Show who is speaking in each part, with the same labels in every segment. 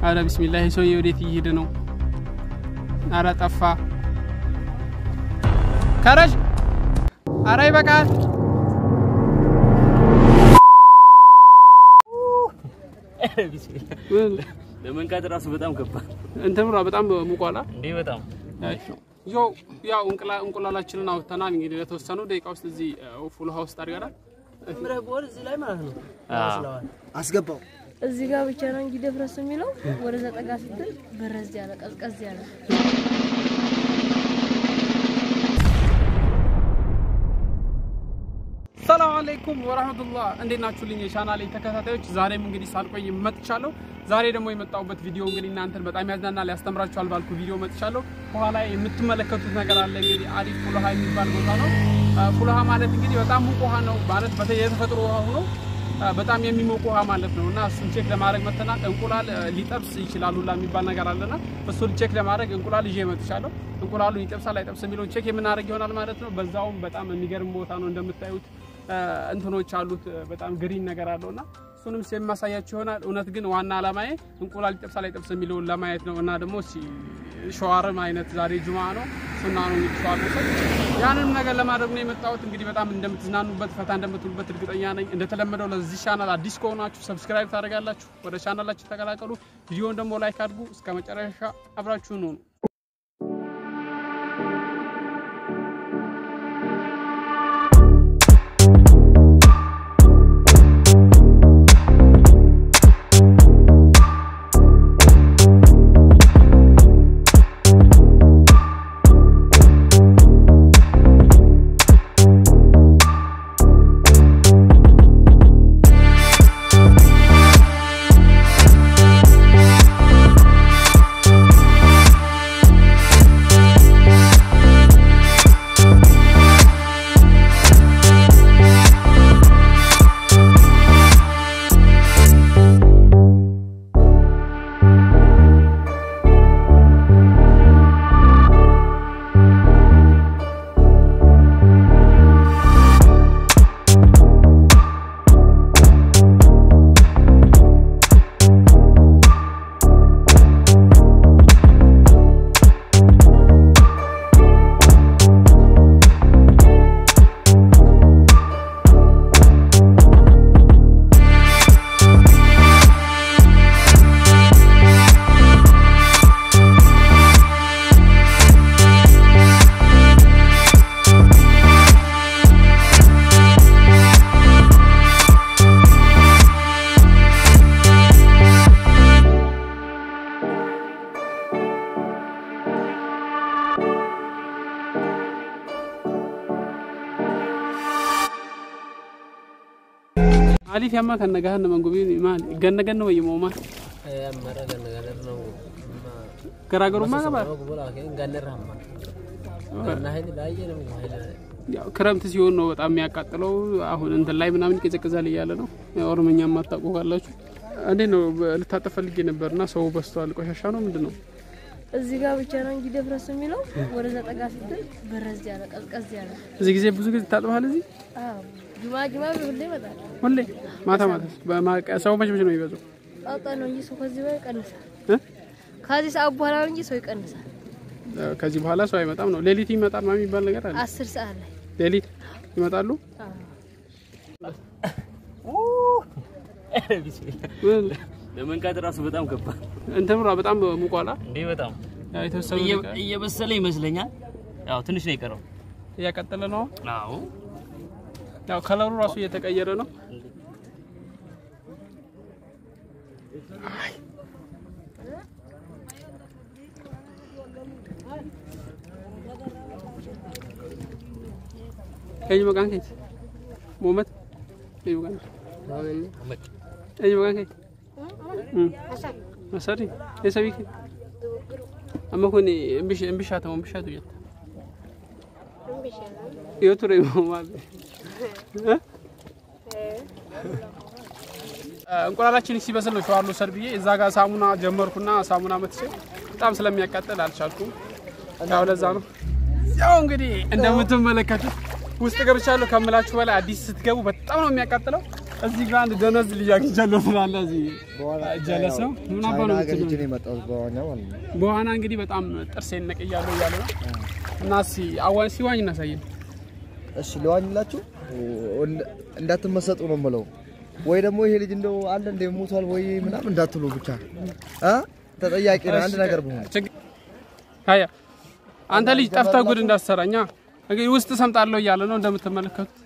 Speaker 1: አረ ቢስሚላህ ይህ ሰውዬ ወዴት እየሄደ ነው? አረ ጠፋ። ከረሽ አረ ይበቃል።
Speaker 2: ለመንካት ራሱ በጣም ከባድ
Speaker 1: እንትን ብሏ በጣም ሙቋላ።
Speaker 2: እንዴ! በጣም
Speaker 1: ያው ያው እንቁላላችንን አውጥተናል። እንግዲህ ለተወሰኑ ደቂቃ ውስጥ እዚህ ፉል ውሃ ውስጥ አድርገናል።
Speaker 2: እዚህ ላይ ማለት ነው።
Speaker 3: አስገባው
Speaker 4: እዚህ ጋር ብቻ ነው እንጂ ደፍረስ የሚለው ወደዛ ጠጋ ስትል በረዝ ያለ ቀዝቀዝ ያለ
Speaker 1: ሰላም አለይኩም ወራህመቱላህ እንዴት ናችሁልኝ የቻናሌ ተከታታዮች ዛሬም እንግዲህ ሳልቆይ መጥቻለሁ ዛሬ ደግሞ የመጣሁበት ቪዲዮ እንግዲህ እናንተን በጣም ያዝናናል ያስተምራችኋል ባልኩ ቪዲዮ መጥቻለሁ በኋላ የምትመለከቱት ነገር አለ እንግዲህ አሪፍ ፉልሃ የሚባል ቦታ ነው ፉልሃ ማለት እንግዲህ በጣም ሙቅ ውሃ ነው ማለት በተለይ የተፈጥሮ ውሃ ሆኖ በጣም የሚሞቅ ውሃ ማለት ነው እና እሱን ቼክ ለማድረግ መጥተናል እንቁላል ሊጠብስ ይችላል ሁላ የሚባል ነገር አለና እሱን ቼክ ለማድረግ እንቁላል ይዤ መጥቻለሁ እንቁላሉ ይጠብሳል አይጠብስ የሚለውን ቼክ የምናደርግ ይሆናል ማለት ነው በዛውም በጣም የሚገርም ቦታ ነው እንደምታዩት እንትኖች አሉት በጣም ግሪን ነገር አለው እና እሱንም የማሳያችሁ ይሆናል። እውነት ግን ዋና አላማዬ እንቁላል ይጠብሳል አይጠብስ የሚለውን ለማየት ነው እና ደግሞ ሸዋርም አይነት ዛሬ ጁማ ነው ሱና ነው እንግዲህ ሸዋር መውሰድ ያንንም ነገር ለማድረግ ነው የመጣሁት። እንግዲህ በጣም እንደምትዝናኑበት ፈታ እንደምትሉበት እርግጠኛ ነኝ። እንደተለመደው ለዚህ ቻናል አዲስ ከሆናችሁ ሰብስክራይብ ታደርጋላችሁ፣ ወደ ቻናላችሁ ተቀላቀሉ። ቪዲዮውን ደግሞ ላይክ አድርጉ። እስከ መጨረሻ አብራችሁን ሁኑ። አሊፍ ያማ ከነጋህ ነመንጉቢ ማል ገነገን ነው ወይሞ ማል ገራገሩማ ገባ ያው ክረምት ሲሆን ነው በጣም የሚያቃጥለው። አሁን እንትን ላይ ምናምን ይቀዘቅዛል እያለ ነው። ኦሮምኛ የማታውቁ ካላችሁ እንዴት ነው ልታጠብ ፈልጌ ነበርና ሰው በዝቷል። ቆሻሻ ነው ምንድን ነው?
Speaker 4: እዚህ ጋር ብቻ ነው እንጂ ደፍረስ የሚለው ወደዛ ጠጋ ስትል በረዝ ያለ ቀዝቀዝ ያለ
Speaker 1: እዚህ ጊዜ ብዙ ጊዜ ታጥበሃል እዚህ
Speaker 4: አዎ ጁማ ጁማ ሁሌ ይመጣል።
Speaker 1: ሁሌ ማታ ማታ ሰው መች መች ነው የሚበዛው?
Speaker 4: ጣጣ ነው እንጂ ሰው ከዚህ በላይ ይቀንሳል።
Speaker 1: እ?
Speaker 4: ከዚህ ሰዓት በኋላ ነው እንጂ ሰው ይቀንሳል።
Speaker 1: ከዚህ በኋላ ሰው አይመጣም ነው። ሌሊት ይመጣል ምናምን የሚባል ነገር አለ።
Speaker 4: አስር ሰዓት ላይ
Speaker 1: ሌሊት ይመጣሉ።
Speaker 4: አዎ
Speaker 2: ለመንካት ራሱ በጣም ከባድ
Speaker 1: እንትን ብሏ በጣም ሙቋላ
Speaker 2: እንዴ! በጣም
Speaker 1: የተወሰኑ
Speaker 2: እየ- እየበሰለ ይመስለኛል። ያው ትንሽ ነው የቀረው።
Speaker 1: እያቀጠለ ነው።
Speaker 2: አዎ
Speaker 1: ያው ከለሩ ራሱ እየተቀየረ ነው። ከኝ መቃን ከኝ ሞመት ከኝ መቃን ከኝ መቃን ከኝ መሰሪ የሰቢ ከኝ አማ ኮኒ እምብሽ እምብሻ ተሞ እምብሻ ቱየት የቱሬ ማለ እንቁላላችን ሲበስል ነው ሸዋር ልውሰድ ብዬ እዛ ጋር ሳሙና ጀመርኩና ሳሙና መትቼ በጣም ስለሚያቃጥል አልቻልኩም። ያው ለዛ ነው። ያው እንግዲህ እንደምትመለከቱት ውስጥ ገብቻለሁ ከምላችሁ በላይ አዲስ ስትገቡ በጣም ነው የሚያቃጥለው። እዚህ ጋር አንድ ደነዝ ልጅ አግኝቻለሁ ትላለህ። እዚህ ጀለስ ነው ምን አባ ነው
Speaker 3: ሀገር
Speaker 1: የምትለው?
Speaker 3: ሂጅ ነው የመጣሁት በዋኛ ማለት ነው።
Speaker 1: በዋና እንግዲህ በጣም ጥርሴን ነቅያለሁ እያለ ነው እና እስኪ አዋን ሲዋኝ እናሳየን።
Speaker 3: እሺ ልዋኝላችሁ እንደ- እንዳትመሰጡ ነው የምለው። ወይ ደግሞ ይሄ ልጅ እንደው አለ እንደ ሞቷል ወይ ምናምን እንዳትሉ ብቻ እ ተጠያቂ ነው አንድ ነገር ብሆን
Speaker 1: ችግ- ሀያ አንተ ልጅ ጠፍተህ ጉድ እንዳትሰራኛ እንግዲህ ውስጥ ሰምጣለሁ እያለ ነው እንደምትመለከቱት።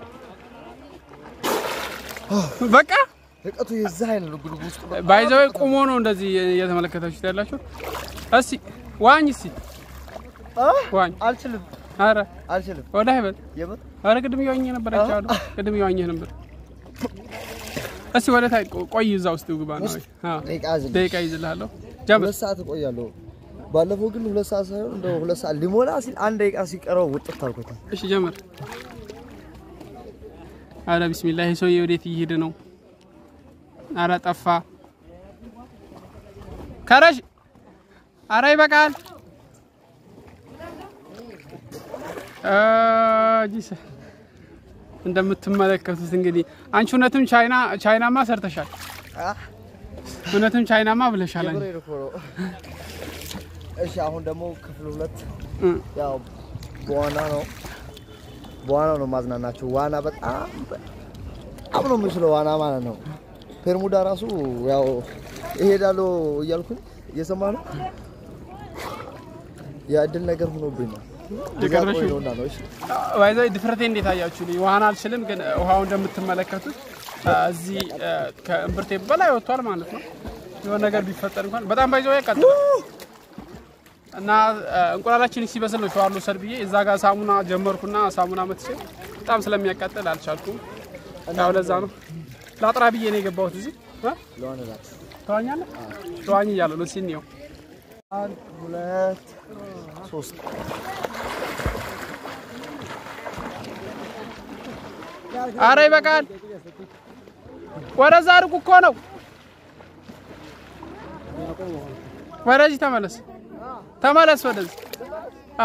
Speaker 1: በቃ
Speaker 3: ርቀቱ የዛ አይነት ነው ግሩብ ውስጥ
Speaker 1: ባይዘው ቁሞ ነው እንደዚህ እየተመለከታችሁት ያላችሁ። እስኪ ዋኝ እስኪ ዋኝ።
Speaker 3: አልችልም
Speaker 1: አረ
Speaker 3: አልችልም
Speaker 1: ወደ አይበል
Speaker 3: የምር
Speaker 1: አረ ቅድም እየዋኘ ነበር አይቻሉ። ቅድም እየዋኘህ ነበር። እስኪ ወደ ታይ ቆይ፣ እዛ ውስጥ ግባ ነው። አዎ
Speaker 3: ደቂቃ ዝም
Speaker 1: ደቂቃ ይዝልሃለሁ። ጀምር።
Speaker 3: ሁለት ሰዓት እቆያለሁ። ባለፈው ግን ሁለት ሰዓት ሳይሆን እንደው ሁለት ሰዓት ሊሞላ ሲል አንድ ደቂቃ ሲቀረው ውጥት አልኩት።
Speaker 1: እሺ ጀምር። አረ ቢስሚላህ ይሄ ሰውዬ ወዴት እየሄደ ነው? አረ ጠፋ። ከረሽ አረ ይበቃል። ጂሰ እንደምትመለከቱት እንግዲህ አንቺ እውነትም ቻይና ቻይናማ ሰርተሻል። እውነትም ቻይናማ ብለሻል። አንቺ።
Speaker 3: የምሬን እኮ ነው። እሺ አሁን ደግሞ ክፍል ሁለት
Speaker 1: እ
Speaker 3: ያው በዋና ነው በዋና ነው ማዝናናቸው። ዋና በጣም በጣም ነው የምችለው ዋና ማለት ነው። ፔርሙዳ ራሱ ያው እሄዳለሁ እያልኩኝ እየሰማ ነው የእድል ነገር ሆኖብኝ ነው።
Speaker 1: የቀረሽው?
Speaker 3: ነውና ነው። እሺ
Speaker 1: ባይዘ ድፍረቴ እንዴት አያችሁ? ልኝ ውሃን አልችልም፣ ግን ውሃው እንደምትመለከቱት አ፣ እዚህ አ፣ ከእምብርቴ በላይ ወጥቷል ማለት ነው። የሆነ ነገር ቢፈጠር እንኳን በጣም ባይዘው ያቃጥላል እና አ፣ እንቁላላችን ሲበስል ነው ሸዋር ልውሰድ ብዬ እዛ ጋር ሳሙና ጀመርኩና ሳሙና መትቼ በጣም ስለሚያቃጥል አልቻልኩም። ያው ለዛ ነው ላጥራ ብዬ ነው የገባሁት እዚህ አ፣
Speaker 3: ለዋንላት
Speaker 1: ተዋኛለህ? ተዋኝ እያለ ነው ሲኒው
Speaker 3: አንድ ሁለት ሶስት
Speaker 1: አረ ይበቃል። ወደዛ ርቁ እኮ ነው። ወደዚህ ተመለስ፣ ተመለስ ወደዚህ። አ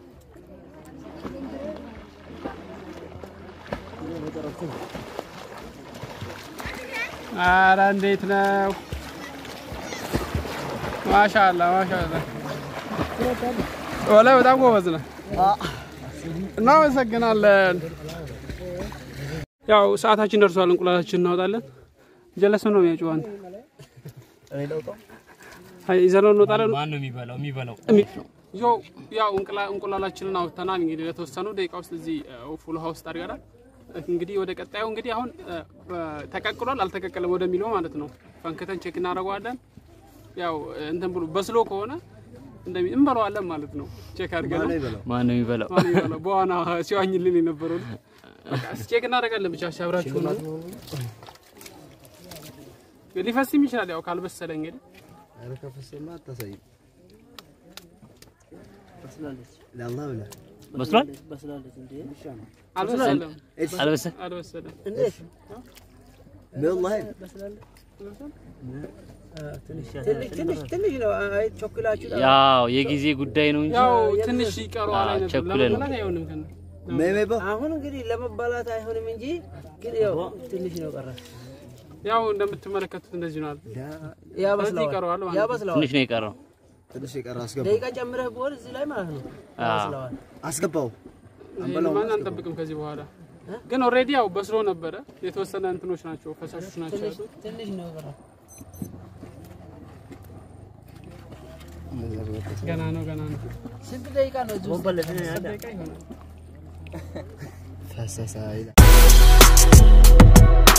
Speaker 1: አረ እንዴት ነው? ማሻአላ ማሻአላ። ወላሂ በጣም ጎበዝ ነህ። እናመሰግናለን። ያው ሰዓታችን ደርሷል። እንቁላላችን እናወጣለን። ጀለስ ነው የሚያጭው አንተ
Speaker 3: እኔ ለውጣው
Speaker 1: አይ ይዘነው እንወጣለን።
Speaker 2: ማን ነው የሚበላው? የሚበላው
Speaker 1: ያው ያው እንቁላ- እንቁላላችንን አውጥተናል። እንግዲህ ለተወሰኑ ደቂቃ ውስጥ እዚህ ፉል ውሃ ውስጥ አድርገናል። እንግዲህ ወደ ቀጣዩ እንግዲህ አሁን እ፣ በ- ተቀቅሏል አልተቀቀለም ወደሚለው ማለት ነው ፈንክተን ቼክ እናደርገዋለን። ያው እንትን ብሎ በስሎ ከሆነ እንደሚ እንበለዋለን ማለት ነው። ቼክ አድርገን ነው
Speaker 2: ማን ነው የሚበላው?
Speaker 1: ማን ይበላው? በዋና ሲዋኝልን የነበረው ልጅ። በቃ እስኪ ቼክ እናደርጋለን። ብቻ ሲያብራችሁ ነው ሊፈስም ይችላል። ያው ካልበሰለ እንግዲህ
Speaker 3: ኧረ ከፈሰማ አታሳይም። ለአላህ ብለህ
Speaker 2: መስሏል?
Speaker 1: አልበሰለም፣
Speaker 2: አልበሰ
Speaker 1: አልበሰለም።
Speaker 3: ወላሂ
Speaker 2: ያው የጊዜ ጉዳይ ነው እንጂ
Speaker 1: ያው ትንሽ ይቀረዋል
Speaker 2: አዎ፣
Speaker 1: አይነት
Speaker 2: ቸኩለን ነው።
Speaker 1: ለመብላት አይሆንም ከነ
Speaker 3: ሜሜባ
Speaker 5: አሁን እንግዲህ ለመባላት አይሆንም እንጂ ግን ያው ትንሽ ነው ቀረ።
Speaker 1: ያው እንደምትመለከቱት እንደዚህ ነው አለ።
Speaker 5: ያበስለዋል
Speaker 1: ይቀረዋል ማለት ነው።
Speaker 5: ያበስለዋል።
Speaker 2: ትንሽ ነው የቀረው።
Speaker 3: ትንሽ የቀረ አስገባው
Speaker 5: ደቂቃ ጨምረህ ብሆን እዚህ ላይ ማለት ነው ያበስለዋል።
Speaker 3: አስገባው
Speaker 1: ማን አንጠብቅም ከዚህ በኋላ ግን ኦልሬዲ ያው በስሎ ነበረ። የተወሰነ እንትኖች ናቸው ፈሳሾች ናቸው ያሉት።
Speaker 5: ትንሽ ነው ቀረ።
Speaker 1: ገና ነው ገና ነው።
Speaker 5: ስንት ደቂቃ ነው እዚህ ውስጥ?
Speaker 1: ደቂቃ ይሆናል።
Speaker 3: ፈሰሰ ይላል